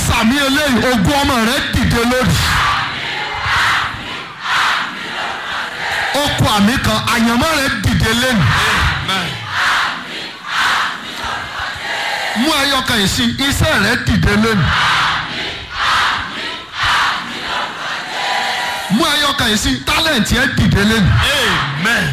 sàmì eléyìí ogun ọmọ rẹ dìde lórí. ó kọ àmì kan àyànmọ́ rẹ dìde lẹ́nu. mú ẹyọ kan yìí sí iṣẹ́ rẹ dìde lẹ́nu. mú ẹyọ kan yìí sí tálẹ̀ǹtì ẹ dìde lẹ́nu. Amen.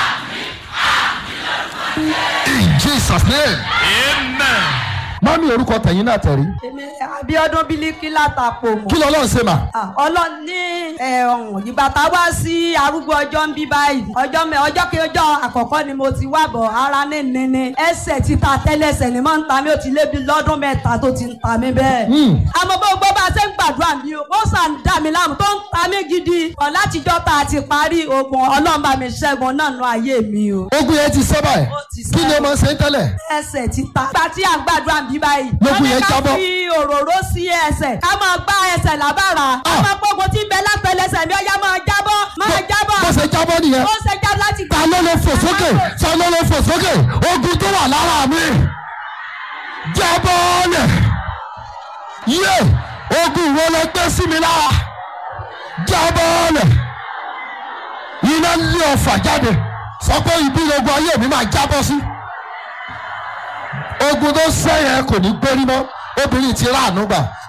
in jesus name. Amen. mọ́mí orúkọ tẹ̀yìn náà tẹ̀rí. èmi abiodun bílíkì látàpọ̀ mọ́. kí lọ́lọ́run ṣe mà. Ah, ọlọ́run ní ẹ̀, ọ̀hún, ìgbà tá a wá sí arúgbó ọjọ́ ń bí báyìí ọjọ́ mẹ́ ọjọ́ kejì àkọ́kọ́ ni mo ti wá bọ̀ ara ní nínú ẹsẹ̀ títa tẹ́lẹsẹ̀ ni máa ń ta mí ó ti lé bí lọ́dún mẹ́ta tó ti ń ta mí bẹ́ẹ̀. àmọ́ bó gbọ́ bá a ṣe ń gbàdúrà mi o ó sàn dà mí láàmú tó ń ta mí gidi ọ̀ látijọ́ tá a ti parí ogun ọlọ́run bá mi ṣẹ́gun náà nú ayé mi o. ogun yẹn ti sẹ́ báyìí Ó ti sẹ́. kí ni o máa ń ṣe tẹ́lẹ̀. ẹsẹ̀ títa. ìgbà tí à ń gbàdúrà bí báyìí. Lókun yẹn wọ́n ní jábọ́. ká fi òróró sí ẹsẹ̀ ká máa gbá ẹsẹ̀ lábàrà. ká Ah. máa gbógun tí ń bẹ lápẹlẹsẹ̀ mi ọ̀yá máa jábọ́ máa jábọ̀. bó ṣe jábọ́ nìyẹn. ó ṣe jábọ́ láti ta ló lè fò sókè ta ló lè fò sókè ogun tó wà lára mi jábọ́ lẹ̀ yé ogun wo ló gbé sí mi lára jábọ́ lẹ̀ iná lé ọfà jáde sọ pé ibi ogun ayé mi máa jábọ́ sí ogun tó sẹ́yìn kò ní gbérí mọ́ obìnrin ti ráàánú gbà